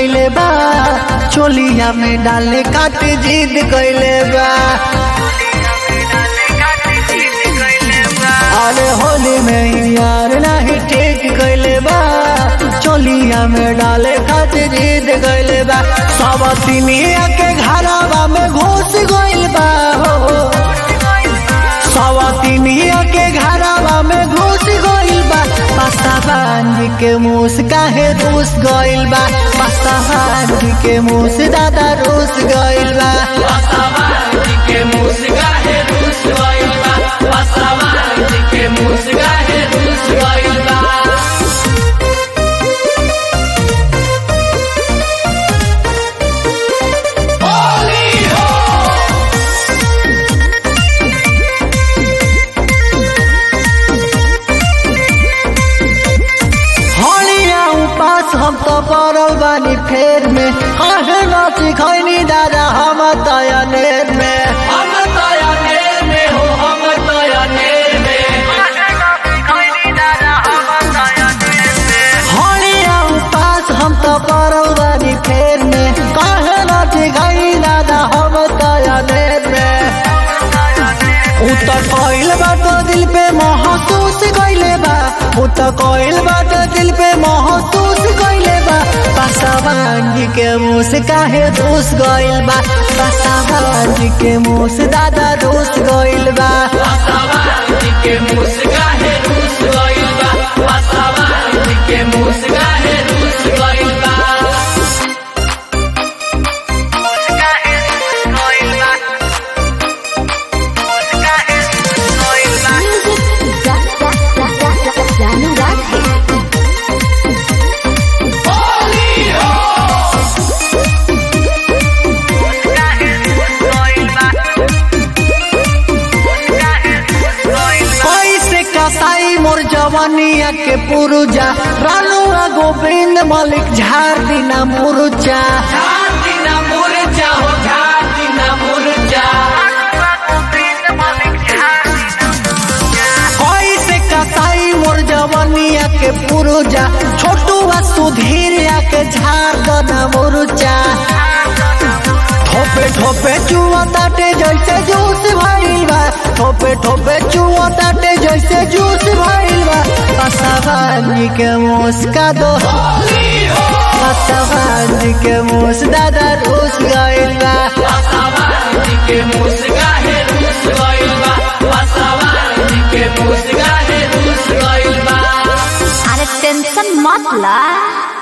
कैले बा चोलिया में डाले काट जिद कैले बा अरे होली में ही यार नहीं ठीक कैले बा चोलिया में डाले काट जिद कैले बा सब तिनिया के घरवा में घुस गइल बा हो सवतिनिया के घरवा में घुस गइल बा पसाबान जी के मुस काहे रूस गइल बा पसाबान जी के मुस दादा रूस गइल बा के मुस्का है रूस गइल बा पसावान जी के मुस्का है रूस गइल बा हलिया उपास हम तो पड़ल बानी फेर में काहे नाची खैनी दादा हम दया नेर में हम तया नेर में हो हम तया नेर में हलिया उपास हम तो पड़ल बानी फेर में काहे नाची खैनी दादा हम दया नेर में उतर कोइल बात दिल पे महसूस कइले बा उतर कोइल बात दिल पे महसूस कइले बा पासावान जी के मुंह से काहे दोष गइल बा पासावान जी के मुंह से दादा दोष गइल बा पसावान जी के मुस्का है रूस गइल बा पसावान जी के मुस्का है रूस गइल बा जानू रात है कैसे कसाई मोर जवानिया के पुरुजा रानुआ गोविंद मलिक झाड़ दिना मुरुचा घाटी ना मुरझा हो घाटी ना मुरझा कैसे कसाई मोर जवानिया के पुरुजा छोटुआ सुधीरिया के झाड़ दना मुरुचा ठोपे ठोपे चुआ ताटे जैसे जूस भइल बा ठोपे ठोपे चुआ ताटे जैसे जूस भइल बा पसावानी के मुस्का दो पसावानी के मुस दादा रूस गइल बा पसावान जी के मुस्का है रूस गइल बा पसावान जी के मुस्का है रूस गइल बा अरे टेंशन मत ला